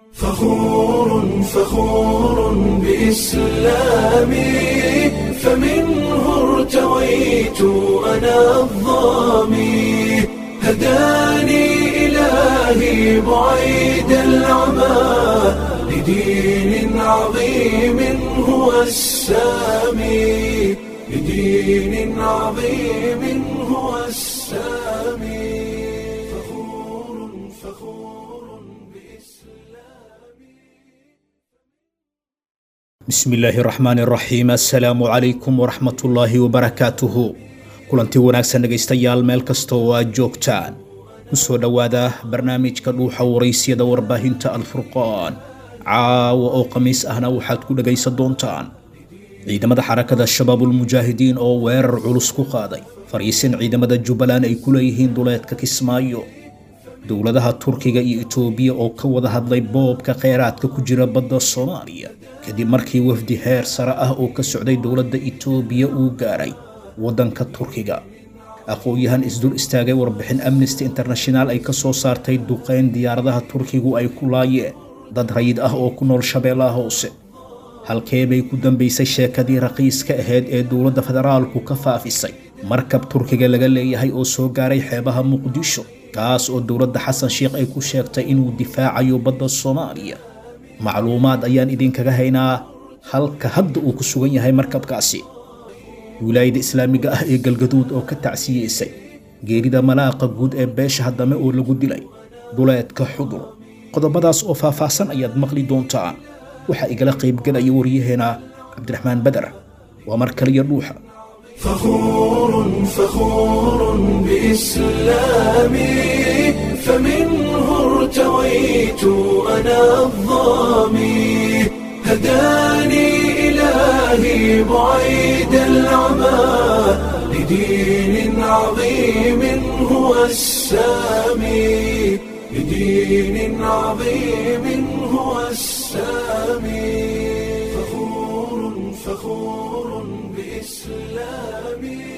فخور فخور بإسلامي فمنه ارتويت أنا الظامي هداني إلهي بعيد العمى لدين عظيم هو السامي لدين عظيم هو السامي فخور فخور bismi illaahi raxmaan raxiim assalaamu calaykum waraxmatullaahi wabarakaatuhu kulanti wanaagsan dhegaystayaal meel kasta oo aad joogtaan ku soo dhowaada barnaamijka dhuuxa waraysyada warbaahinta alfurqaan caawa oo khamiis ahna waxaad ku dhegaysan doontaan ciidamada xarakada shabaabulmujaahidiin oo weerar culus ku qaaday fariisin ciidamada jubbaland ay ku leeyihiin duleedka kismaayo dowladaha turkiga iyo itoobiya oo ka wada hadlay boobka kheyraadka ku jira badda soomaaliya kadib markii wafdi heer sare ah oo ka socday dowladda itoobiya uu gaaray waddanka turkiga aqoon-yahan isdul istaagay warbixin amnesty international ay ka soo saartay duqeyn diyaaradaha turkigu ay ku laayeen dad rayid ah oo ku nool shabeellaha hoose halkee bay ku dambaysay sheekadii raqiiska ahayd ee dowladda federaalku ka faafisay markab turkiga laga leeyahay oo soo gaaray xeebaha muqdisho kaas oo dowladda xasan sheikh ay ku sheegtay inuu difaacayo badda soomaaliya macluumaad ayaan idinkaga haynaa halka hadda uu ku sugan yahay markabkaasi wilaayada islaamiga ah ee galgaduud oo ka tacsiyeysay geerida malaaqa guud ee beesha haddame oo lagu dilay duleedka xudur qodobadaas oo faahfaahsan ayaad maqli doontaan waxaa igala qaybgelaya waryaheena cabdiraxmaan badar waa mar kaliya dhuuxa فخور فخور بإسلامي فمنه ارتويت أنا الظامي هداني إلهي بعيد العمى لدين عظيم هو السامي لدين عظيم هو السامي فخور فخور بإسلامي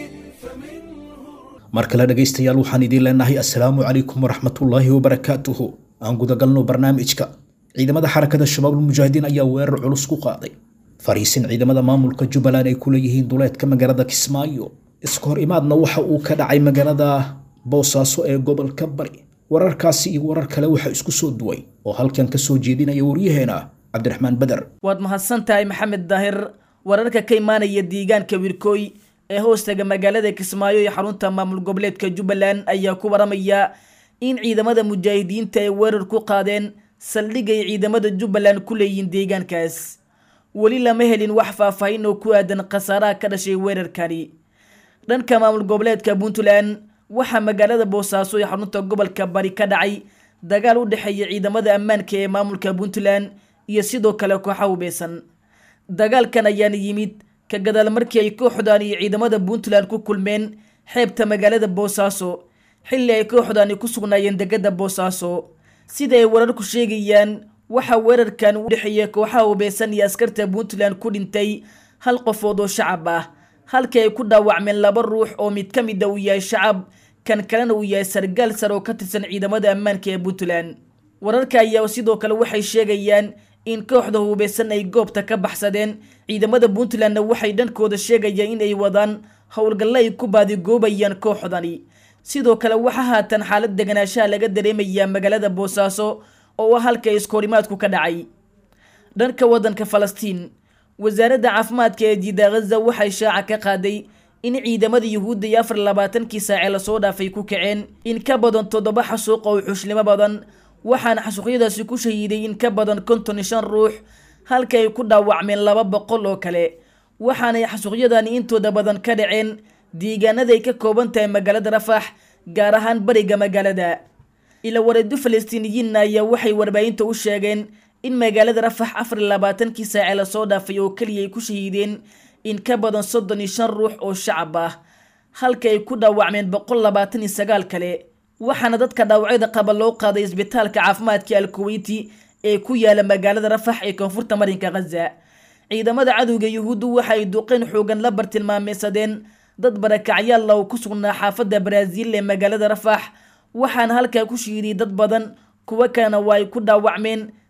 فمنه mar kale dhegaystayaal waxaan idiin leenahay assalaamu calaykum waraxmatullaahi wabarakaatuhu aan gudagalno barnaamijka ciidamada xarakada shabaabulmujaahidiin ayaa weerar culus ku qaaday fariisin ciidamada maamulka jubbaland ay ku leeyihiin duleedka magaalada kismaayo iska hor imaadna waxa uu ka dhacay magaalada boosaaso ee gobolka bari wararkaasi iyo warar kale waxaa isku soo duway oo halkan ka soo jeedinaya waryaheena cabdiraxmaan badar waad mahadsan tahay maxamed daahir wararka ka imaanaya deegaanka wirkooy ee hoostaga magaalada kismaayo iyo xarunta maamul goboleedka jubbaland ayaa ku waramaya in ciidamada mujaahidiinta ay weerar ku qaadeen saldhig ay ciidamada jubbaland ku leeyihiin deegaankaas weli lama helin wax faahfaahin oo ku aadan khasaaraha ka dhashay weerarkani dhanka maamul goboleedka puntland waxaa magaalada boosaaso iyo xarunta gobolka bari ka dhacay dagaal u dhexeeya ciidamada ammaanka ee maamulka puntland iyo sidoo kale kooxa hubeysan dagaalkan ayaana yimid ka gadaal markii ay kooxdan iyo ciidamada puntland ku kulmeen xeebta magaalada boosaaso xilli ay kooxdani ku sugnaayeen degada boosaaso sida ay wararku sheegayaan waxaa weerarkan u dhexeeya kooxaha hubeysan iyo askarta puntland ku dhintay hal qofood oo shacab ah halkii ay ku dhaawacmeen laba ruux oo mid ka mida uu yahay shacab kan kalena uu yahay sargaal sare oo ka tirsan ciidamada ammaanka ee puntland wararka ayaa sidoo kale waxay sheegayaan in kooxda hubeysan ay goobta ka baxsadeen ciidamada puntlandna waxay dhankooda sheegayaan in ay wadaan howlgalle ay ku baadigoobayaan kooxdani sidoo kale waxaa haatan xaalad deganaanshaha laga dareemayaa magaalada boosaaso oo ah halka iskoorimaadku ka dhacay dhanka waddanka falastiin wasaaradda caafimaadka ee jiida ghaza waxay shaaca ka qaaday in ciidamada yuhuudda iyo afar labaatankii saace lasoo dhaafay ku kaceen in ka badan toddoba xasuuq oo xushnimo badan waxaana xasuuqyadaasi ku shahiiday in ka badan konton iyo shan ruux halka ay ku dhaawacmeen laba boqol oo kale waxaanay xasuuqyadani intooda badan ka dhaceen deegaanada ay ka kooban tahay magaalada rafax gaar ahaan bariga magaalada ila wareedo falastiiniyiinna ayaa waxay warbaahinta u sheegeen in magaalada rafax afar iyo labaatankii saace lasoo dhaafay oo keliya ay ku shahiideen in ka badan soddon iyo shan ruux oo shacab ah halka ay ku dhaawacmeen boqol labaatan iyo sagaal kale waxaana dadka dhaawacyada qaba loo qaaday isbitaalka caafimaadka alkuweyti ee ku yaala magaalada rafax ee koonfurta marinka khaza ciidamada cadowga yuhuuddu waxa ay duqeyn xoogan la bartilmaameysadeen dad barakacyaal oo ku sugnaa xaafadda baraaziil ee magaalada rafax waxaana halkaa ku shiiday dad badan kuwo kalena waa ay ku dhaawacmeen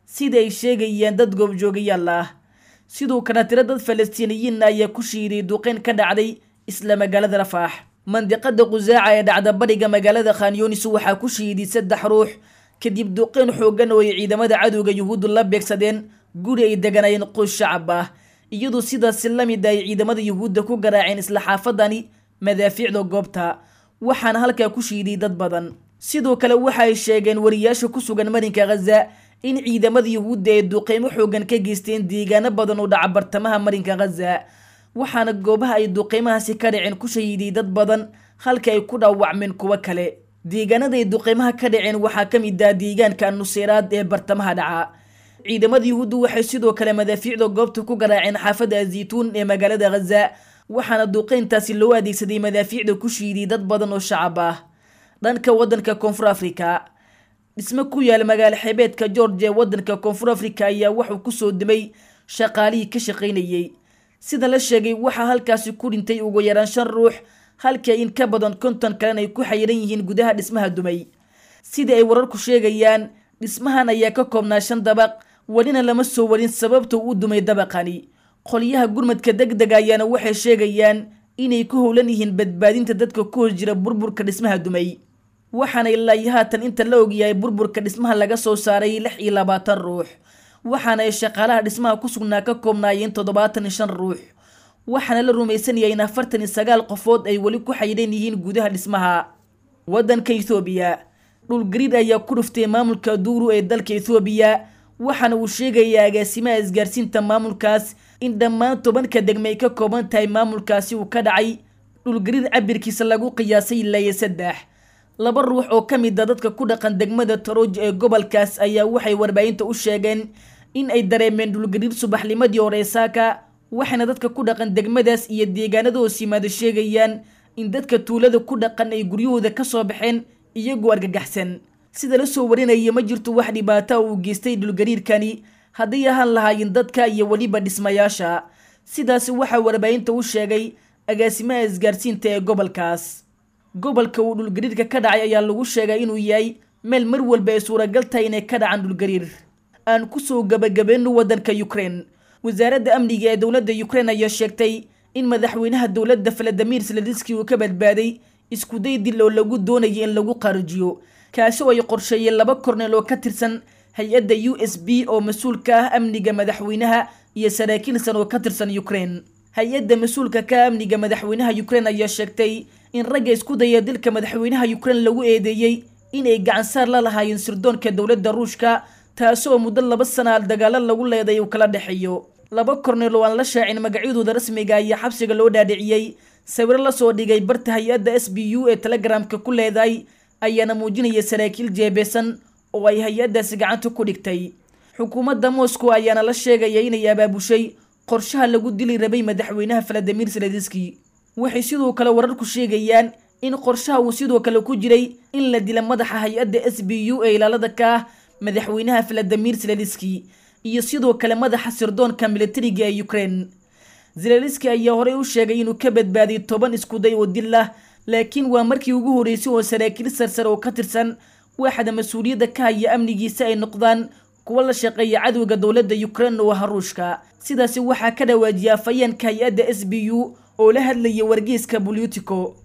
sida ay sheegayaan dad goobjoogayaal ah sidoo kale tiro dad falastiiniyiinna ayaa ku shiiday duqeyn ka dhacday isla magaalada rafaax mandiqada qusaaca ee dhacda bariga magaalada khanyunis waxaa ku shiiday saddex ruux kadib duqeyn xoogan oo ay ciidamada cadowga yuhuuddu la beegsadeen guri ay deganayeen qoys shacab ah iyadoo sidaasi la mid ay ciidamada yuhuudda ku garaaceen isla xaafadani madaafiicda goobta waxaana halkaa ku shiiday dad badan sidoo kale waxa ay sheegeen wariyaasha ku sugan marinka khaza in ciidamada yuhuudda ay duqeymo xoogan ka geysteen deegaano badan oo dhaca bartamaha marinka khaza waxaana goobaha ay duqeymahaasi ka dhaceen ku shahiiday dad badan halka ay ku dhaawacmeen kuwo kale deegaanada ay duqeymaha ka dhaceen waxaa ka mid ah deegaanka nuseyraad ee bartamaha dhaca ciidamada yuhuuddu waxay sidoo kale madaafiicda goobta ku garaaceen xaafadda azituun ee magaalada khaza waxaana duqeyntaasi loo adeegsaday madaafiicda ku shiiday dad badan oo shacab ah dhanka waddanka koonfur afrika dhismo ku yaala magaalo xeebeedka george ee waddanka koonfur afrika ayaa wuxuu kusoo dimay shaqaalihii ka shaqaynayey sida la sheegay waxaa halkaasi ku dhintay ugu yaraan shan ruux halka in ka badan konton kalena ay ku xayiran yihiin gudaha dhismaha dumay sida ay wararku sheegayaan dhismahan ayaa ka koobnaa shan dabaq welina lama soo warin sababta u dumay dabaqani qolyaha gurmadka deg dega ayaana waxay sheegayaan inay ku howlan yihiin badbaadinta dadka ku hos jira burburka dhismaha dumay waxaana ilaayo haatan inta la ogyahay burburka dhismaha laga soo saaray lix iyo labaatan ruux waxaana ay shaqaalaha dhismaha ku sugnaa ka koobnaayeen toddobaatan iyo shan ruux waxaana la rumaysan yahay in afartan iyo sagaal qofood ay weli ku xayiran yihiin gudaha dhismaha waddanka ethoobiya dhulgariir ayaa ku dhuftay maamulka duuru ee dalka ethoobiya waxaana uu sheegayaa agaasimaha isgaarsiinta maamulkaas in dhammaan tobanka degme ay ka kooban tahay maamulkaasi uu ka dhacay dhulgariir cabirkiisa lagu qiyaasay ilaa iyo saddex laba ruux oo ka mid a dadka ku dhaqan degmada tarooj ee gobolkaas ayaa waxay warbaahinta u sheegeen in ay dareemeen dhulgariir subaxnimadii hore saaka waxayna dadka ku dhaqan degmadaas iyo deegaanada hoos yimaada sheegayaan in dadka tuulada ku dhaqan ay guryahooda ka soo baxeen iyagoo argagaxsan sida la soo warinaya ma jirto wax dhibaata uu geystay dhulgariirkani hadday ahaan lahaayeen dadka iyo weliba dhismayaasha sidaasi waxaa warbaahinta u sheegay agaasimaha isgaarsiinta ee gobolkaas gobolka uu dhulgariirka ka dhacay ayaa lagu sheegay inuu yahay meel mar walba ay suuragal tahay inay ka dhacaan dhulgariir aan kusoo gabagabeyno waddanka ukraine wasaaradda amniga ee dowladda ukraine ayaa sheegtay in madaxweynaha dowladda valadimir seladiski uu ka badbaaday iskuday dil oo lagu doonayay in lagu qaarijiyo kaasi oo ay qorsheeyeen laba korneel oo ka tirsan hay-adda u s b oo mas-uul ka ah amniga madaxweynaha iyo saraakiil san oo ka tirsan ukraine hay-adda mas-uulka ka amniga madaxweynaha ukraine ayaa sheegtay in ragga isku daya dilka madaxweynaha ukraine lagu eedeeyey inay gacansaar la lahaayeen sirdoonka dowladda ruushka taasi oo muddo laba sana dagaalo lagu leeday uu kala dhexeeyo laba korneel oo aan la shaacin magacyadooda rasmiga ayaa xabsiga loo dhaadhiciyey sawiro lasoo dhigay barta hay-adda s b u ee telegramka ku leedahay ayaana muujinaya saraakiil jeebeesan oo ay hay-addaasi gacanta ku dhigtay xukuumadda moscow ayaana la sheegaya inay abaabushay qorshaha lagu dili rabay madaxweynaha valadimir seladiski waxay sidoo kale wararku sheegayaan in qorshaha uu sidoo kale ku jiray in la dila madaxa hay-adda s b u ee ilaalada ka ah madaxweynaha valadimir seladiski iyo sidoo kale madaxa sirdoonka militariga ee ukraine zelaliski ayaa horey u sheegay inuu ka badbaadiy toban iskuday oo dil ah laakiin waa markii ugu horreysay oo saraakiil sarsare oo ka tirsan waaxda mas-uuliyadda ka haya amnigiisa ay noqdaan kuwa la shaqeeya cadowga dowladda ukraine oo ah ruushka sidaasi waxaa ka dhawaajiyay afhayeenka hay-adda s b u oo la hadlaya wargeyska bolitico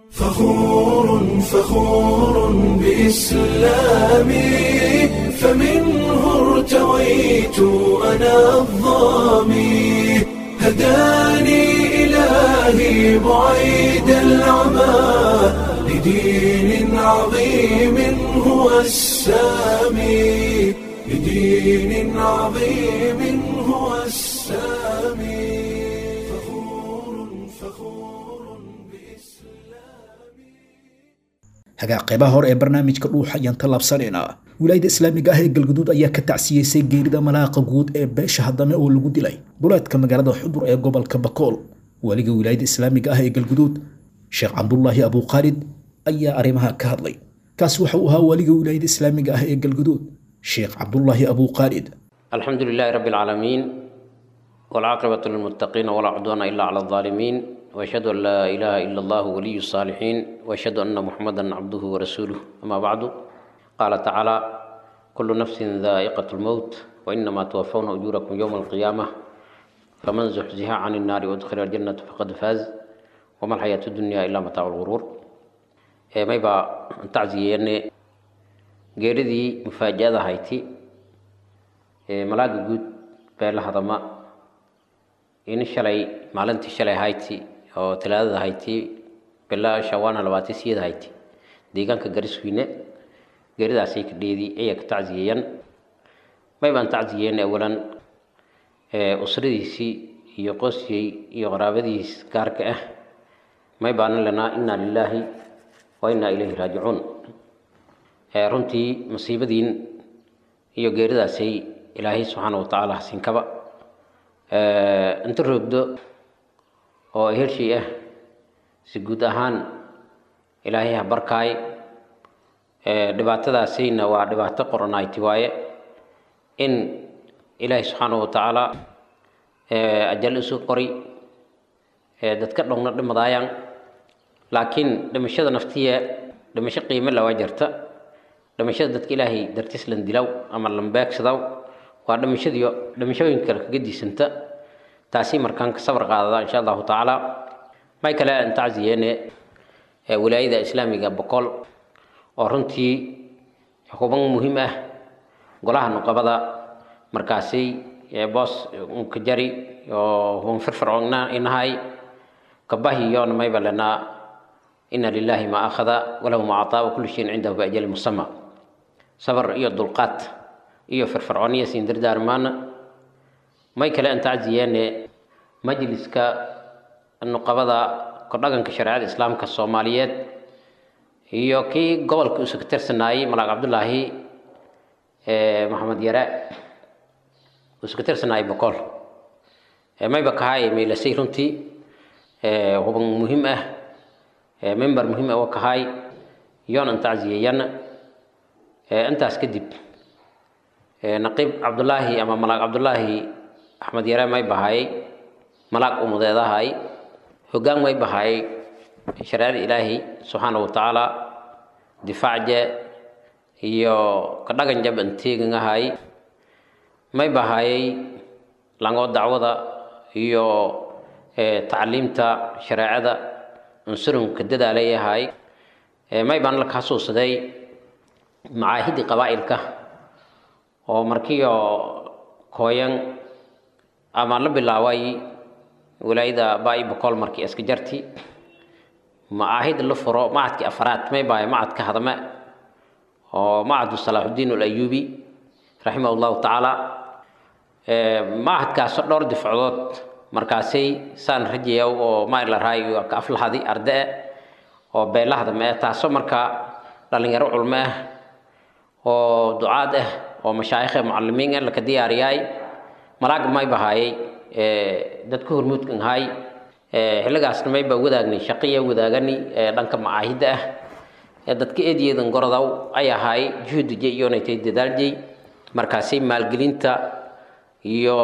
فخور فخور بإسلامي فمنه ارتويت أنا الظامي هداني إلهي بعيد العمى لدين عظيم هو السامي لدين عظيم هو السامي فخور فخور hagaa qeybaha hore ee barnaamijka dhuuxa ayaan tallaabsanaynaa wilaayada islaamiga ah ee galguduud ayaa ka tacsiyeysay geerida malaaqa guud ee beesha haddame oo lagu dilay duleedka magaalada xudur ee gobolka bakool weliga wilaayada islaamiga ah ee galguduud sheekh cabdulaahi abuukhaalid ayaa arrimaha ka hadlay kaasi waxa uu ahaa weliga wilaayada islaamiga ah ee galguduud sheekh cabdulaahi abuukhaalid الحمد لله رب العالمين والعاقبة للمتقين ولا عدوان إلا على الظالمين وأشهد أن لا إله إلا الله ولي الصالحين وأشهد أن محمدا عبده ورسوله أما بعد قال تعالى kullu nafsin daa'iqatu lmowt wainamaa tuwafawna ujuurakum yowma alqiyaamah faman zuxziha can innaari waudkhila aljannata faqad faaz wama alxayaatu dunya ilaa mataacu lguruur may baa tacsiyeene geeridii mufaaja-ada hayti malaaga guud beela hadama in shalay maalintii shalay hayti oo talaadada hayti bilaa shawaana labaatan siyada hayti deegaanka gariswiine geeridaasay ka dheedi ayaa ka tacsiyeeyaan may baan tacsiyeene awalan usradiisii iyo qosyey iyo qaraabadiis gaarka ah may baanan lanaa inaa lilaahi wa inaa ilayhi raajicuun runtii masiibadiin iyo geeridaasay ilaahay subxaana wa tacaala hasinkaba inta roogdo oo hershey ah si guud ahaan ilaahay ha barkaay dhibaatadaasayna waa dhibaato qoranayti waaye in ilaahay subxaana wa tacaala ajal isu qori dadka dhowna dhimadaayaan laakiin dhimashada naftiya dhimasho qiimo lawaa jirta dhimashada dadka ilaahay dartiis lan dilaw ama lan beegsadaw waa dhimashadiyo dhimashooyinka kale kaga diisanta taasi markaan ka sabar qaadada insha allahu tacaala may kale aan tacsiyeene wilaayada islaamiga boqol oo runtii xukuban muhiim ah golaha nuqabada markaasi boos unka jari oo hun firfircoona inahay kabahiyoona mayba lanaa ina lilahi ma akhada walahu ma cataa wakulu shayin cindahu biajali musama sabar iyo dulqaad iyo firfircooniya siin dardaarmaana may kale aan tacsiyeene majliska nuqabada kordhaganka shareecada islaamka soomaaliyeed iyo kii gobolka uu ka tirsanaayey malaaq cabdullaahi maxamed yare uu ka tirsanaayey boqol mayba kahay maylasay runtii huban muhiim ah member muhiim ah oo kahay yoon aan tacsiyeeyana intaas kadib naqiib cabdullaahi ama malaaq cabdullaahi axmed yare may bahayay malaag umudeedahay hoggaan may bahayay shareecada ilaahi subxaana wa tacaala difaacje iyo kadhagan jab an teegangahay may bahayay langoo dacwada iyo tacliimta shareecada unsurunka dadaalayahay may baan la xasuusaday macaahidii qabaa'ilka oo markiio kooyan ama la bilaabay wilaayada baa-i boqol markii iska jarti macaahid la furo macadkii afaraad may bahay macadka hadame oo macadu salaaxudiin alayubi raximah llahu tacaala macadkaasoo dhowr difacdood markaasay saan rajayaw oo maila raayo ka aflahadi arde oo beela hadame taasoo markaa dhalinyaro culmo ah oo ducaad ah oo mashaayikh mucalimiin ah laka diyaariyaay malaag may bahaayay dadka hormuudkan ahay xilligaasna may baa wadaagnay shaqiya wadaagani dhanka macaahidda ah dadka eedyeedan gorodow ay ahaay juhudije iyonaytay dadaaljey markaasay maalgelinta iyo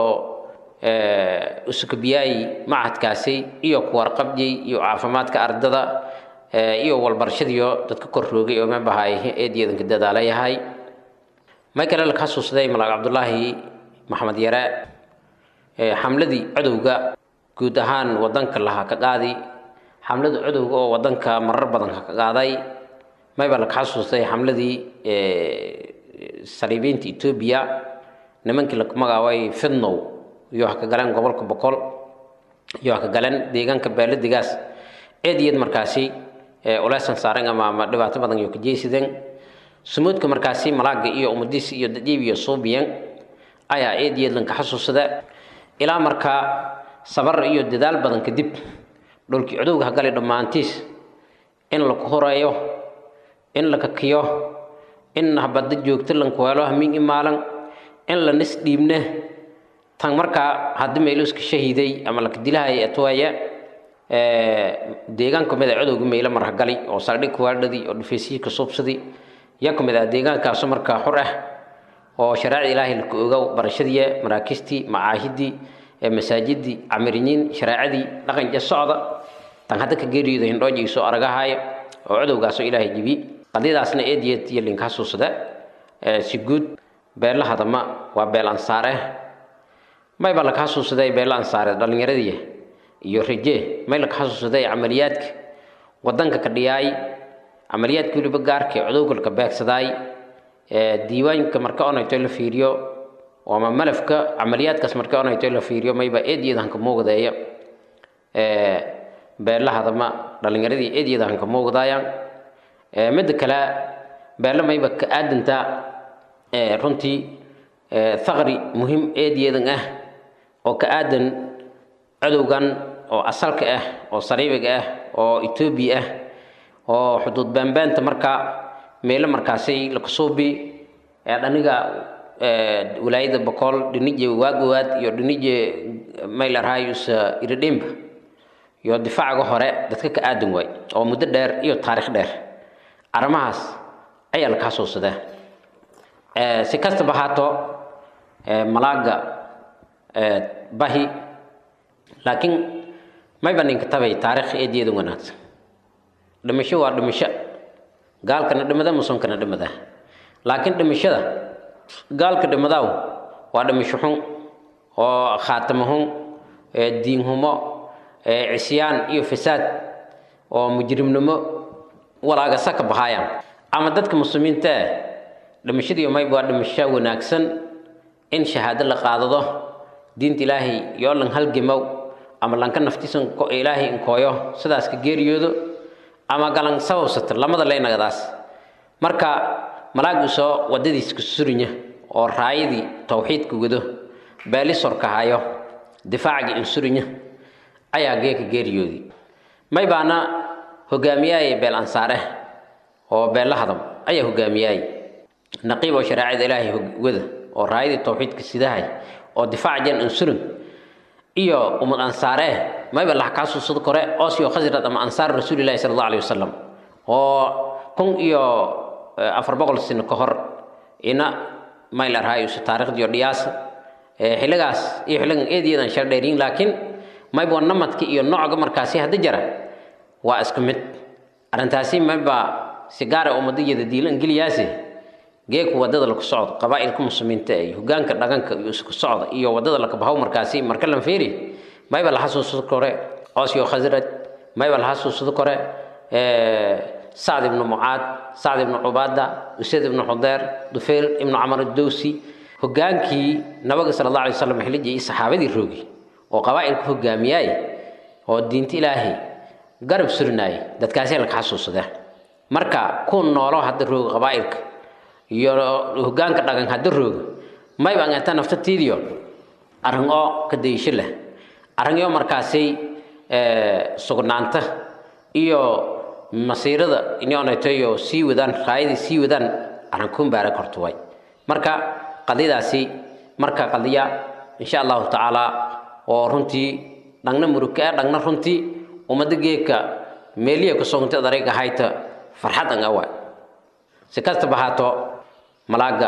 usukabiyaayi macadkaasi iyo kuwarqabjey iyo caafimaadka ardada iyo walbarashadiyo dadka kor roogay oo may bahaay eedyeedanka dadaalayahay may kale la xasuusday malaag cabdullaahi maxamed yare xamladii codowga guud ahaan wadanka lahaa ka qaadi xamlada codowga oo wadanka marar badan ka qaaday mayba la xasuustay xamladii saliibiinta etoobiya nimankii la magacaabay fidnow iyo ha ka galeen gobolka boqol iyo ha ka galeen deegaanka beeladigaas eed iyad markaasi uleesan saaren ama ama dhibaato badan iyo ka jeysideen sumuudka markaasi malaaga iyo umadiis iyo dajiib iyo suubiyan ayaa eed iyad lanka xasuusada ilaa markaa sabar iyo dadaal badan kadib dhulkii cudowga ha galay dhammaantiis in la horeeyo in la kakiyo in habada joogto lanku helo hamiin imaalan in la nis dhiibne tan markaa haddii meylo iska shahiiday ama laka dilahaya atwaaya deegaan ka mid a codowga meylo marhagali oo saldhig kuwaadhadii oo dhufeysihii ka suubsadii yaa ka mid ah deegaankaasu markaa xur ah oo shareecada ilaahay laka ogow barashadiiya maraakiistii macaahidii masaajidii camiriniin shareecadii dhaqanja socda tan hadda ka geeriyooda hindhooja isoo aragahaayo oo codowgaasoo ilaahay jibi qadiyadaasna eed yeed iyo linka xasuusada si guud beella hadama waa beel ansaare mayba laka xasuusaday beella ansaare dhallinyaradii iyo reje may laka xasuusaday camaliyaadka wadanka ka dhiyaay camaliyaadka weliba gaarka ee cudowgalka beegsadaay diiwaanka marka onayto la fiiriyo ama malafka camaliyaadkaas marka onayto la fiiriyo mayba eedyadanka muuqdeeya beella hadama dhallinyaradii eedyadanka muuqdaayaan midda kale beella mayba ka aadanta runtii thaqri muhim eedyadan ah oo ka aadan cadowgan oo asalka ah oo sariibiga ah oo etoobiya ah oo xuduud baanbaanta markaa meelo markaasay lakasuubi dhaniga walaayada boqol dhinije waagowaad iyo dhinije maylarhayus iridhimba iyo difaacaga hore dadka ka aadan waay oo muddo dheer iyo taarikh dheer arrimahaas ayaa laka xasuusadaa si kastaba haato malaaga bahi laakiin mayba ninka tabay taarikh eedyada wanaagsan dhimasho waa dhimasho gaalkana dhimada musunkana dhimada laakiin dhimashada gaalka dhimadaaw waa dhimasho xun oo khaatamo xun diin humo cisyaan iyo fasaad oo mujrimnimo walaagasa ka bahaayaan ama dadka muslimiinta ah dhimashadii mayba waa dhimasho wanaagsan in shahaado la qaadado diinta ilaahay yoo lan halgemow ama lanka naftiisan ilaahay inkooyo sidaas ka geeriyoodo ama galan sababsato lamada leynagadaas marka malaag usoo wadadiis ka surinya oo raayadii tawxiidka wado beelisorka hayo difaacgii insurinya ayaa geeka geeriyoodii may baana hogaamiyaaye beel ansaare oo beella hadam ayaa hogaamiyaaye naqiib oo shareecada ilaahay wada oo raayadii tawxiidka sidahay oo difaac jan insurin iyo umad ansaare mayba lax kaasuusad kore oosio khasrad ama ansaar rasuulillahi sala allahu alayhi wasalam oo kun iyo afar boqol sano ka hor ina maylarhaayusu taarikhdiyo dhiyaasa xilligaas iyo xilligan eediyadan shar dheeriyin laakiin mayba namadka iyo nooca markaasi hadda jara waa isku mid arrintaasi mayba si gaara ummadayada diilan geliyaase geeku wadada laku socdo qabaa'ilka muslimiinta iyo hogaanka dhaqanka iyo isku socda iyo wadada lakabahow markaasi marka lan feeri mayba la xasuusado kore oosyo khasraj mayba la xasuusado kore sacd ibnu mucaad sacd ibnu cubaada usayd ibnu xudeer dufeyl ibnu camar dowsi hogaankii nabiga sala allah alay wasalam xillijii iyo saxaabadii roogi oo qabaa'ilka hogaamiyaay oo diinta ilaahay garab surinaayay dadkaasi laka xasuusada marka ku noolo hadda rooga qabaa'ilka iyo hogaanka dhaqan hadda rooga mayba angata naftatiidiyo arrin oo ka dayisho leh arrinyo markaasay sugnaanta iyo masiirada inonaytoyo sii wadaan raayadii sii wadaan arrin kumbaara korto way marka qadiyadaasi marka qadiya insha allahu tacaala oo runtii dhangna murugka ah dhangna runtii ummadda geedka meeliya ku sogntay darayga hayta farxad an awa si kastaba haato malaaga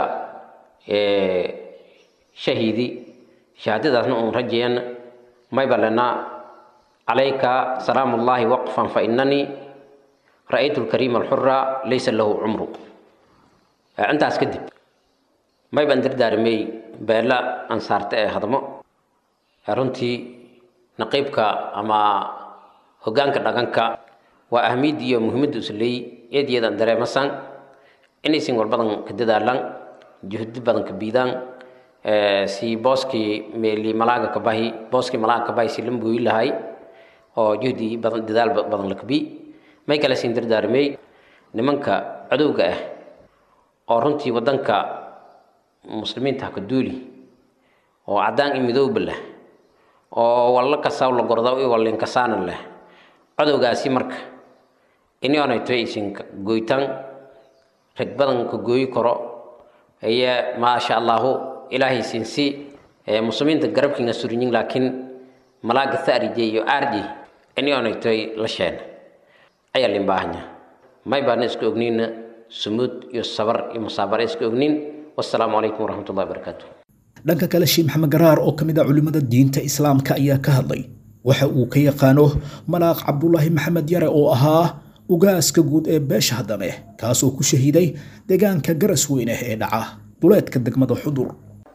shahiidi shahaadadaasna uun rajayan mayba lena calayka salaamu ullaahi waqfan fa inanii ra'aytu lkariima alxura laysa lahu cumru intaas kadib mayban dardaarmey beela ansaarta ee hadmo runtii naqiibka ama hogaanka dhaqanka waa ahmiyadda iyo muhiimadda usleey eedyadan dareemasan inaysan walbadan ka dadaalan juhdi badan ka biidaan si booskii meeli malaaga ka bahi booskii malaaga ka bahi si lan buuyi lahay oo juhdi badan dadaal badan la kabi may kale siin dardaarmey nimanka cadowga ah oo runtii wadanka muslimiinta haka duuli oo caddaan iyo midowba leh oo walla kasaw la gordaw iyo wallinkasaana leh cadowgaasi marka inionayto aysan goytaan rag badan ka gooyi karo ayaa maasha allahu ilaahay siinsi muslimiinta garabkiina surinyin laakiin malaaga tharije iyo arji inionaytoy la sheena ayaa lin baahanya may baana iska ogniina sumuud iyo sabar iyo musaabara iska ognin wassalaamu calaykum waraxmat ullahi wabarakaatu dhanka kale sheekh maxamed garaar oo ka mid ah culimmada diinta islaamka ayaa ka hadlay waxa uu ka yaqaano malaaq cabdulaahi maxamed yare oo ahaa ugaaska guud ee beesha haddame kaas oo ku shahiiday deegaanka garas weyne ee dhaca duleedka degmada xudur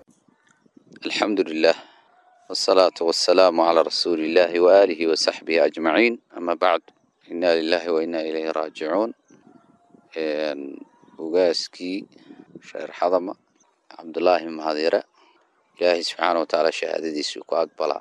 الحمد لله والصلاة والسلام على رسول الله وآله وصحبه أجمعين أما بعد إنا لله وإنا إليه راجعون إن وقاسكي شهر حضمة عبد الله مهديرة إلهي سبحانه وتعالى شهادة دي سوكو أقبلا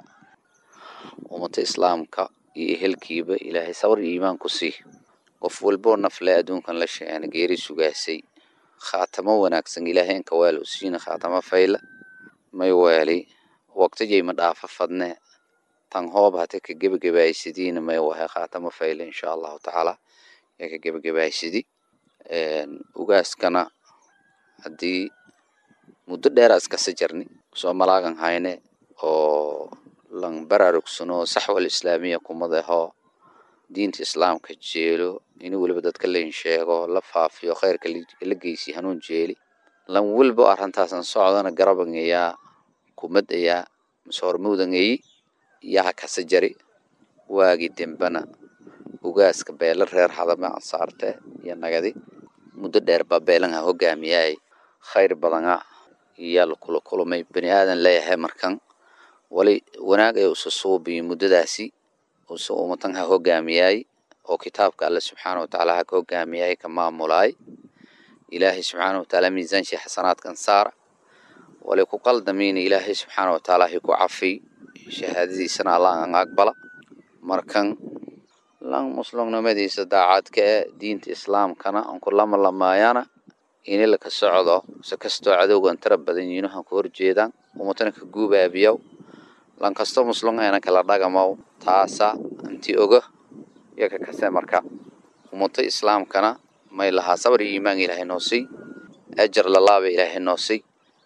ومت إسلامك يهلكيبا إلهي صبر إيمان كسي qof walboo nafle adduunkan la sheegana geeri sugaasay khaatamo wanaagsan ilaahay inka waal u siina khaatamo fayla may waali waqtijay ma dhaafa fadne tan hoob hate ka gebagabaaysidiina may wahay khaatamo fayla insha allahu tacaala ee ka gebagabaysidi ugaaskana haddii muddo dheera iskasa jarni soo malaagan hayne oo lan baraarugsano saxwal islaamiya kumadaho diinta islaamka jeelo in weliba dadka lain sheego la faafiyo khayrka la geysi hanuun jeeli lan walba arrintaasan socdana garabangayaa kumadayaa masoormawdangayi yaha kasa jari waagi dembana ugaaska beela reer hadame ansaarte iyo nagadi muddo dheer baa beelanha hogaamiyaay khayr badana iyaa la kula kulmay bani aadan leeyahay markan wali wanaag ay usa suubiyo muddadaasi use ummatan ha hogaamiyaay oo kitaabka alle subxaana watacaala ha ka hogaamiyaay ka maamulaay ilaahay subxaana watacaala miisaanshii xasanaadkan saara wali ku qaldamiina ilaahay subxaana watacaala hi ku cafiy shahaadadiisana allah an aqbala markan lan muslimnimadiisa daacadka ee diinta islaamkana aan ku lama lamaayana ini laka socdo se kastoo cadowgan tara badan yiino han ku horjeedaan ummatana ka guubaabiyow lan kasto muslim ayna kala dhagamaw taasa anti oga yaka kase marka ummato islaamkana may lahaa sabar iyo iimaan ilaahay noo siy ajar lalaaba ilaahay noo siy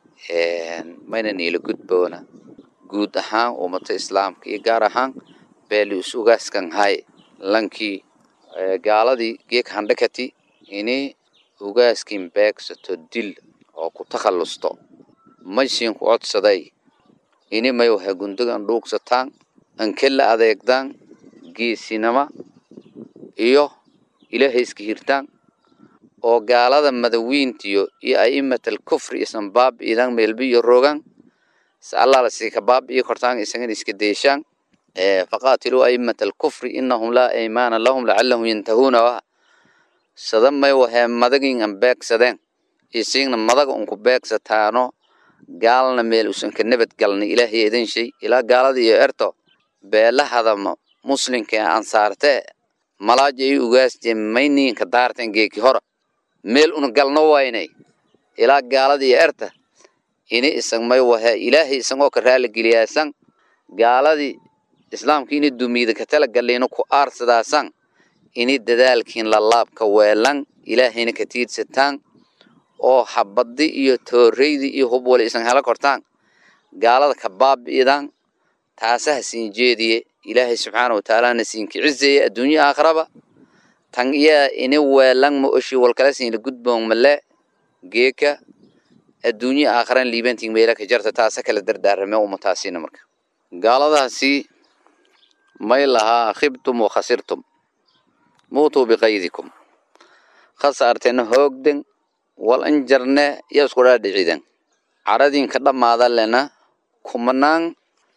mayna niila gudboona guud ahaan ummato islaamka iyo gaar ahaan beeli is ugaaskan hay lankii gaaladii geek handhakati ini ugaaskin beegsato dil oo ku takhallusto maysiin ku codsaday ini may wahay gundagan dhuugsataan ankela adeegdaan geesinama iyo ilaahay iska hirtaan oo gaalada madawiintiyo iyo a'imatal kufri isan baab idan meelbi iyo rogan se allah lasii ka baab iyo kortaan isagan iska deeshaan faqaatiluu a'imatal kufri inahum laa aymaana lahum lacalahum yantahuuna wa sada may wahay madagin an beegsadeen isiigna madaga unku beegsataano gaalna meel usan ka nabad galnay ilaahay idan shay ilaa gaalada iyo erto beelahadama muslimka ee ansaartee malaaja ay ugaasjee mayniinka daarteen geeki hora meel una galno waynay ilaa gaalada iyo erta ini isan may wahe ilaahay isagoo ka raali geliyaasan gaaladii islaamka ini dumiida ka tala galiino ku aarsadaasan ini dadaalkiin lalaabka weelan ilaahayna ka tiidsataan oo habadi iyo tooreydi iyo hub wali isan hela kortaan gaalada ka baabi'idaan taasaha siin jeediye ilaahay subxaana watacaalana siinka cizeeye adduunya aakhiraba tan iya ini weelan ma oshi walkala siinla gudboon male geeka adduunya aakhiran liibantiin meela ka jarta taasa kala dardaarame ummataasina marka gaaladaasi may lahaa khibtum wa khasirtum muutuu biqaydikum khasaartena hoogden wal anjarne iyo isku dhaadhicidan caradinka dhammaada lena kumanaan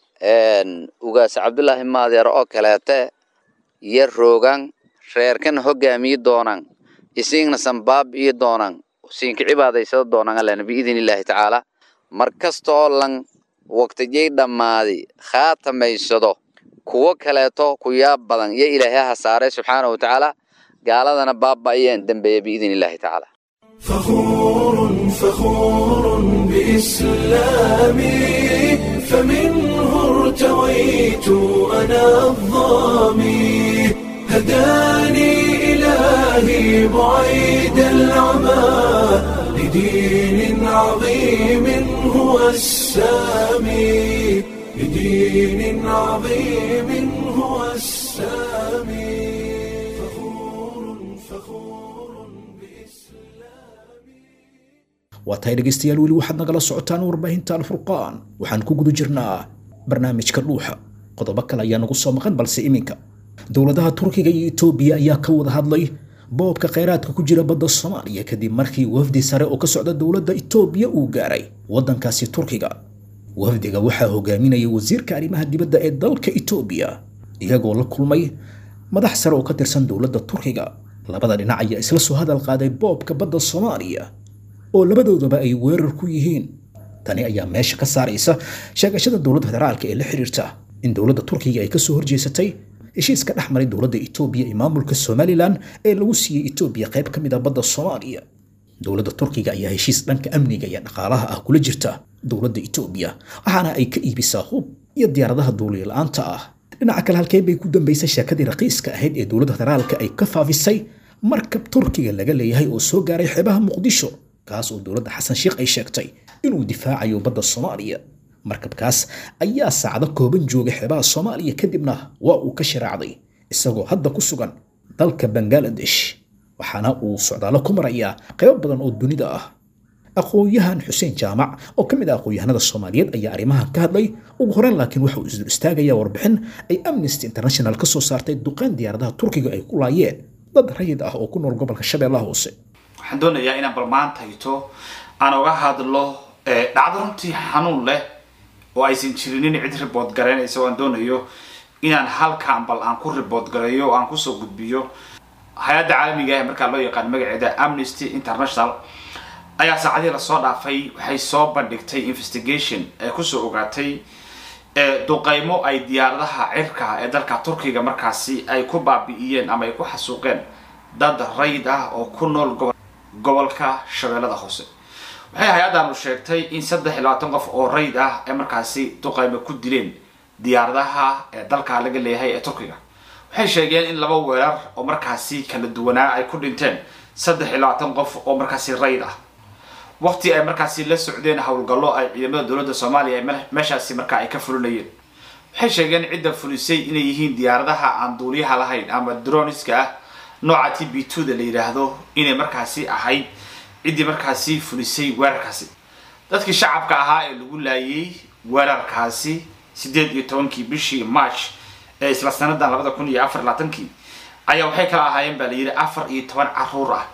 ugaas cabdullaahi maadeer oo kaleete iyo roogan reerkana hogaamiyi doonaan isiigna sanbaab iyo doonaan siinka cibaadaysada doonaan alena biidin illaahi tacaala mar kasta oo lan waqtijay dhammaadi khaatamaysado kuwo kaleeto ku yaab badan iyo ilaahay ha saaray subxaana wa tacaala gaaladana baaba'ayeen dambeeya biidin illaahi tacaala فخور فخور بإسلامي فمنه ارتويت أنا الظامي هداني إلهي بعيد العمى لدين عظيم هو السامي لدين عظيم هو السامي فخور فخور waa tahay dhegaystayaal weli waxaad nagala socotaan warbaahinta alfurqaan waxaan ku guda jirnaa barnaamijka dhuuxa qodobo kale ayaa nagu soo maqan balse iminka dowladaha turkiga iyo etoobiya ayaa ka wada hadlay boobka kheyraadka ku jira badda soomaaliya kadib markii wafdi sare oo ka socda dowladda etoobiya uu gaaray waddankaasi turkiga wafdiga waxaa hogaaminaya wasiirka arrimaha dibadda ee dalka etoobiya iyagoo la kulmay madax sare oo ka tirsan dowladda turkiga labada dhinac ayaa isla soo hadal qaaday boobka badda soomaaliya oo labadoodaba ay weerar ku yihiin tani ayaa meesha ka saaraysa sheegashada dowladda federaalka ee la xiriirta in dowladda turkiga ay kasoo horjeesatay heshiiska dhex maray dowladda etoobiya iyo maamulka somalilan ee lagu siiyey etoobiya qayb ka mid a badda soomaaliya dowladda turkiga ayaa heshiis dhanka amniga iyo dhaqaalaha ah kula jirta dowladda etoobiya waxaana ay ka iibisaa hub iyo diyaaradaha duuliya la-aanta ah dhinaca kale halkee bay ku dambaysay sheekadii raqiiska ahayd ee dowladda federaalka ay ka faafisay markab turkiga laga leeyahay oo soo gaaray xeebaha muqdisho kaas oo dowladda xasan sheekh ay sheegtay inuu difaacayo badda soomaaliya markabkaas ayaa saacdo kooban jooga xeebaha soomaaliya kadibna waa uu ka shiraacday isagoo hadda ku sugan dalka bangaladesh waxaana uu socdaalo ku marayaa qaybo badan oo dunida ah aqoon-yahan xuseen jaamac oo ka mid ah aqoon-yahanada soomaaliyeed ayaa arrimahan ka hadlay ugu horeen laakiin waxa uu isdul istaagayaa warbixin ay amnesty international ka soo saartay duqaan diyaaradaha turkiga ay ku laayeen dad rayid ah oo ku nool gobolka shabeellaha hoose waxaan doonayaa inaan bal maantayto aan uga hadlo dhacdo runtii xanuun leh oo aysan jirinin cid ribood garaynaysa oo aan doonayo inaan halkaan bal aan ku ribood gareeyo oo aan kusoo gudbiyo hay-adda caalamiga ah markaa loo yaqaan magaceeda amnesty international ayaa saacadihii lasoo dhaafay waxay soo bandhigtay investigation ee kusoo ogaatay duqeymo ay diyaaradaha cirka ee dalka turkiga markaasi ay ku baabi'iyeen ama ay ku xasuuqeen dad rayid ah oo ku nool gobolka shabeellada hoose waxay hay-addaanu sheegtay in saddex iyo labaatan qof oo rayid ah ee markaasi duqeymo ku dileen diyaaradaha ee dalka laga leeyahay ee turkiga waxay sheegeen in laba weerar oo markaasi kala duwanaa ay ku dhinteen saddex iyo labaatan qof oo markaasi rayid ah waqti ay markaasi la socdeen howlgallo ay ciidamada dowladda soomaaliya meeshaasi markaa ay ka fulinayeen waxay sheegeen cidda fulisay inay yihiin diyaaradaha aan duuliyaha lahayn ama droniska ah nooca t b two da la yidhaahdo inay markaasi ahayd ciddii markaasi fulisay weerarkaasi dadkii shacabka ahaa ee lagu laayay weerarkaasi siddeed iyo tobankii bishii march ee isla sanadan labada kun iyo afar labaatankii ayaa waxay kala ahaayeen baa la yidhi afar iyo toban caruur ah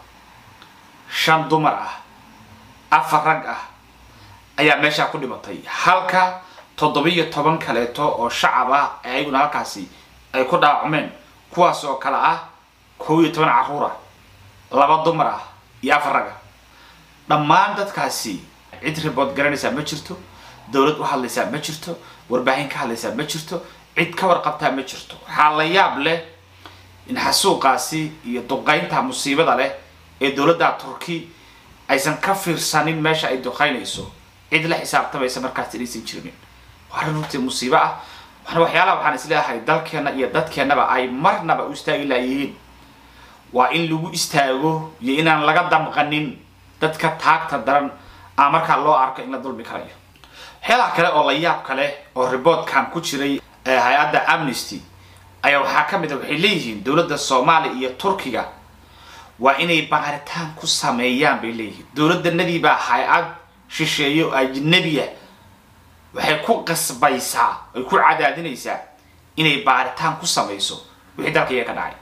shan dumar ah afar rag ah ayaa meeshaa ku dhimatay halka toddobiyo toban kaleeto oo shacab ah ayaguna halkaasi ay ku dhaawacmeen kuwaas oo kale ah kow iyo toban caruur ah laba dumar ah iyo afar rag ah dhammaan dadkaasi cid ribood garanaysaa ma jirto dowlad u hadlaysaa ma jirto warbaahin ka hadlaysaa ma jirto cid ka warqabtaa ma jirto waxaa la yaab leh in xasuuqaasi iyo duqaynta musiibada leh ee dowladda turki aysan ka fiirsanin meesha ay duqaynayso cid la xisaabtamaysa markaas inaysan jirinin waa arrin runtii musiibo ah waxna waxyaalaha waxaan isleeyahay dalkeena iyo dadkeennaba ay marnaba u istaagi laayihiin waa in lagu istaago iyo inaan laga damqanin dadka taagta daran aa markaa loo arko in la dulmi karayo waxyaalaha kale oo la yaab kale oo riboodkan ku jiray hay-adda amnesty ayaa waxaa ka mid a waxay leeyihiin dowladda soomaaliya iyo turkiga waa inay baaritaan ku sameeyaan bay leeyihiin dowladdanadiibaa hay-ad shisheeyo ajnabiya waxay ku qasbaysaa ay ku cadaadinaysaa inay baaritaan ku samayso wixii dalka iyaga ka dhacay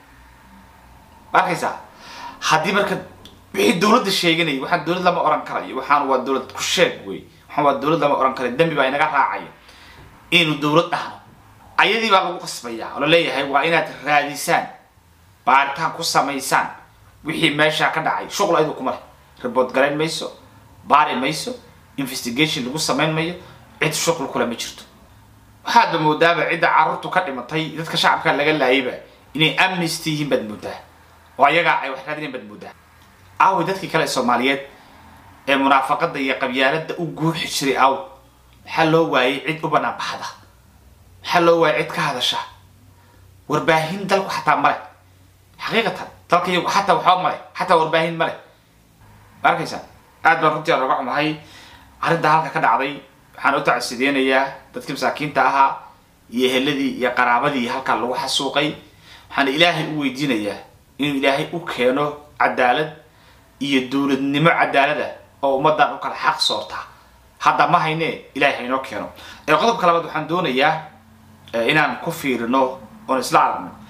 ma arkaysaa haddii marka wixii dowladda sheeganaya waxaan dowlad lama oran karayo waxaan waa dowlad ku sheeg wey waxaan waa dowlad lama oran karayo dembi baa inaga raacaya inaynu dowlad dhahno ayadii baa lagu qasbayaa oo la leeyahay waa inaad raadisaan baaritaan ku samaysaan wixii meeshaa ka dhacay shuqul ayadu kuma leh ribood garayn mayso baari mayso investigation lagu samayn mayo cid shuqul kule ma jirto waxaadba moodaaba cidda carruurtu ka dhimatay dadka shacabka laga laayayba inay amnesty yihiin baad moodaa oo ayagaa ay wax raadinayn baad moodaa aawi dadkii kale soomaaliyeed ee munaafaqada iyo qabyaaladda u guuxi jiray aaw maxaa loo waayay cid u banaan baxda maxaa loo waayay cid ka hadasha warbaahin dalku xataa male xaqiiqatan dalka iyagu xataa waxba male xataa warbaahin male ma arkaysaa aad baan runtii aan oga xumahay arrinta halka ka dhacday waxaan u tacsideynayaa dadkii masaakiinta ahaa iyo eheladii iyo qaraabadii halkaa lagu xasuuqay waxaana ilaahay u weydiinayaa inuu ilaahay u keeno cadaalad iyo dowladnimo cadaalada oo ummadan u kala xaq soorta hadda ma hayne ilahay haynoo keeno qodobka labaad waxaan doonayaa inaan ku fiirino oon isla aragno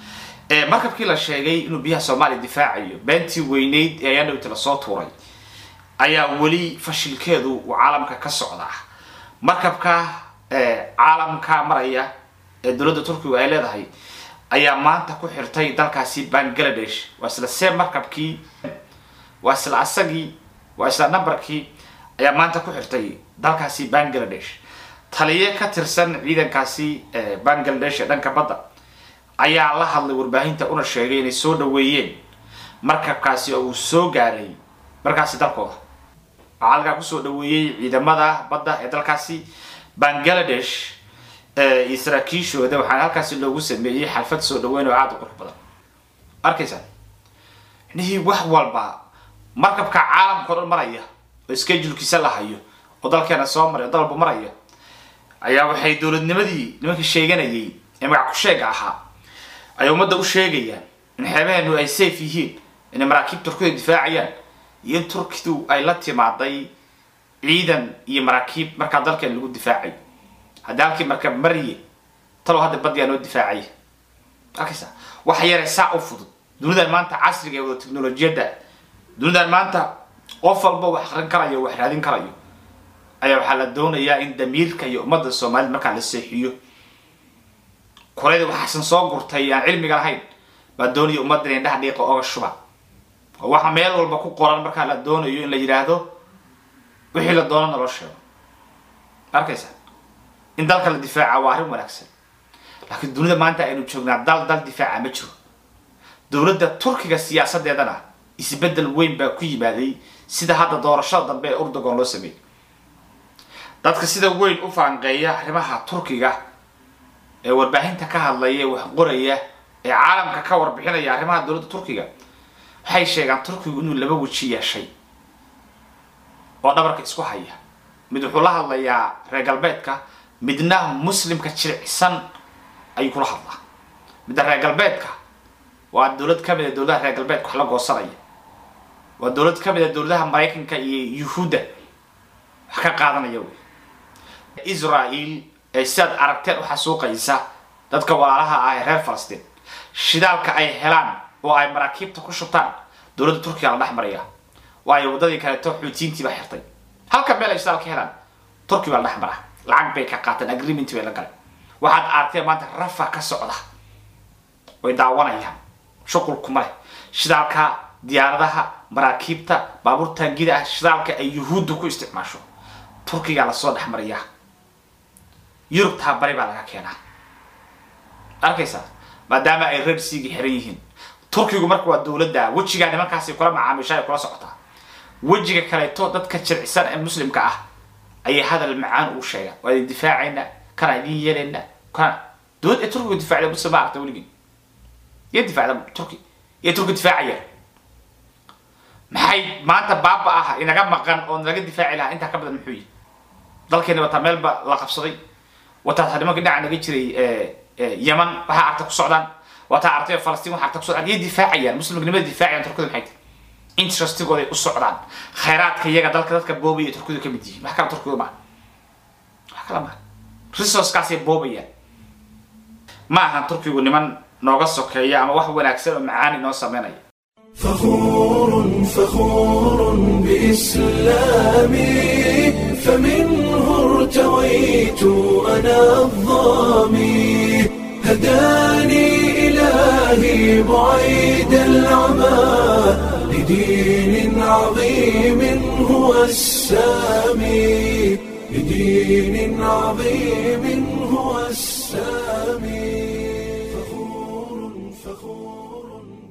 markabkii la sheegay inuu biyaha soomaaliya difaacayo beentii weyneyd ee ayadhowti lasoo tuuray ayaa weli fashilkeedu uu caalamka ka socdaa markabka caalamka maraya ee dowladda turkigu ay leedahay ayaa maanta ku xirtay dalkaasi bangladesh waa isla see markabkii waa isla asagii waa isla numberkii ayaa maanta ku xirtay dalkaasi bangladesh taliye ka tirsan ciidankaasi bangladesh ee dhanka badda ayaa la hadlay warbaahinta una sheegay inay soo dhaweeyeen markabkaasi oo uu soo gaaray markaasi dalkooda waxaa halkaa kusoo dhaweeyey ciidamada badda ee dalkaasi bangladesh iyo saraakiishooda waxaana halkaasi loogu sameeyey xalfad soo dhaweyn oo aada u qurux badan arkaysaan nihii wax walba markabka caalamka o dhan maraya oo schedulkiisa la hayo oo dalkeena soo maray oo dalba maraya ayaa waxay dowladnimadii nimankii sheeganayay ee magac ku sheega ahaa ay ummadda u sheegayaan in xeebaheenu ay safe yihiin inay maraakiib turkida difaacayaan iyo in turkidu ay la timaaday ciidan iyo maraakiib markaa dalkeen lagu difaacay haddii halkii markab mariye talow hadda badiyaa noo difaacaya arkaysa waxa yare saa u fudud dunidan maanta casriga ee wada teknolojiyadda dunidan maanta qof walba wax akrin karayo wax raadin karayo ayaa waxaa la doonayaa in damiirka iyo ummadda soomaalida markaa la seexiyo koreyda waxaasan soo gurtay aan cilmiga lahayn baa doonaya ummadda in indhaha dhiiqa oga shuba oo waxa meel walba ku qoran markaa la doonayo in la yidhaahdo wixii la doonana loo sheego arkaysa in dalka la difaaca waa arrin wanaagsan laakiin dunida maanta aynu joognaa dal dal difaaca ma jiro dowladda turkiga siyaasadeedana isbedel weyn baa ku yimaaday sida hadda doorashada dambe ee urdogon loo sameeyey dadka sida weyn u faanqeeya arrimaha turkiga ee warbaahinta ka hadlaya ee wax qoraya ee caalamka ka warbixinaya arrimaha dowladda turkiga waxay sheegaan turkigu inuu laba weji yeeshay oo dhabarka isku haya mid wuxuu la hadlayaa reer galbeedka midna muslimka jiricsan ayuu kula hadlaa midda reer galbeedka waa dowlad ka mid a dowladaha reer galbeedka wax la goosanaya waa dowlad ka mid a dowladaha maraykanka iyo yuhuudda wax ka qaadanaya wey israel ee sidaad aragteen u xasuuqaysa dadka walaalaha ah ee reer falastiin shidaalka ay helaan oo ay maraakiibta ku shubtaan dowladda turkiga la dhex maraya waayo waddadii kaleeto xuutiyiintii baa xirtay halka meel ay shidaal ka helaan turki baa la dhex mara lacag bay ka qaateen agreement bay la galeen waxaad aragteen maanta rafa ka socda way daawanayaan shuqulkuma leh shidaalka diyaaradaha maraakiibta baabuur taangida ah shidaalka ay yuhuudda ku isticmaasho turkigaa lasoo dhex mariyaa yurubtaa bari baa laga keenaa arkaysaa maadaama ay red seagi xiran yihiin turkigu marka waa dowladda wejigaa nimankaasi kula macaamiisha ay kula socotaa wejiga kaleeto dadka jircisan ee muslimka ah ayay hadal macaan ugu sheegaan waa idin difaacayna kana idin yeelayna kana dowlad ee turkigu difaacda muslim ma aragta weligii iyo difaacda turki iyo turki difaacaya maxay maanta baaba ah inaga maqan oo naga difaaci lahaa intaa ka badan muxuu yihi dalkeeni wataa meelba la qabsaday wataa nimanka dhinaca naga jiray yeman waxaa arta ku socdaan wataa artay falastiin waxaa arta ku socdaan iyay difaacayaan muslimnimada difaacayaan turkida maxay tahay interestigooday u socdaan khayraadka iyaga dalka dadka boobaya ee turkidu ka mid yihiin wax kala turkidu maaha wax kala maaha resourcekaasay boobayaan ma ahan turkigu niman nooga sokeeya ama wax wanaagsan oo macaani noo sameynaya فخور فخور بإسلامي فمنه ارتويت أنا الظامي هداني إلهي بعيد العمى لدين عظيم هو السامي لدين عظيم هو السامي فخور فخور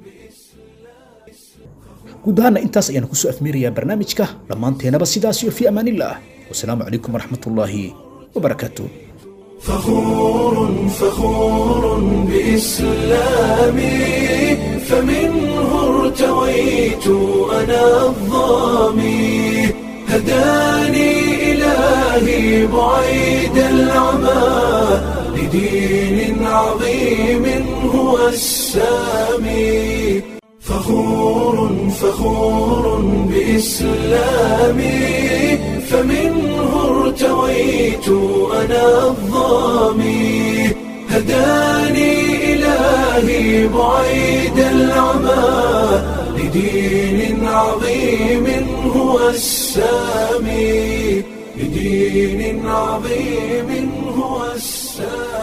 guud ahaana intaas ayaanu kusoo afmeerayaa barnaamijka dhammaanteenaba sidaas iyo fi amaanillaah wasalaamu calaykum waraxmatullaahi wabarakaatuh فخور فخور بإسلامي فمنه ارتويت أنا الظامي هداني إلهي بعيد العمى لدين عظيم هو السامي فخور فخور بإسلامي فمنه ارتويت أنا الظامي هداني إلهي بعيد العمى لدين عظيم هو السامي لدين عظيم هو السامي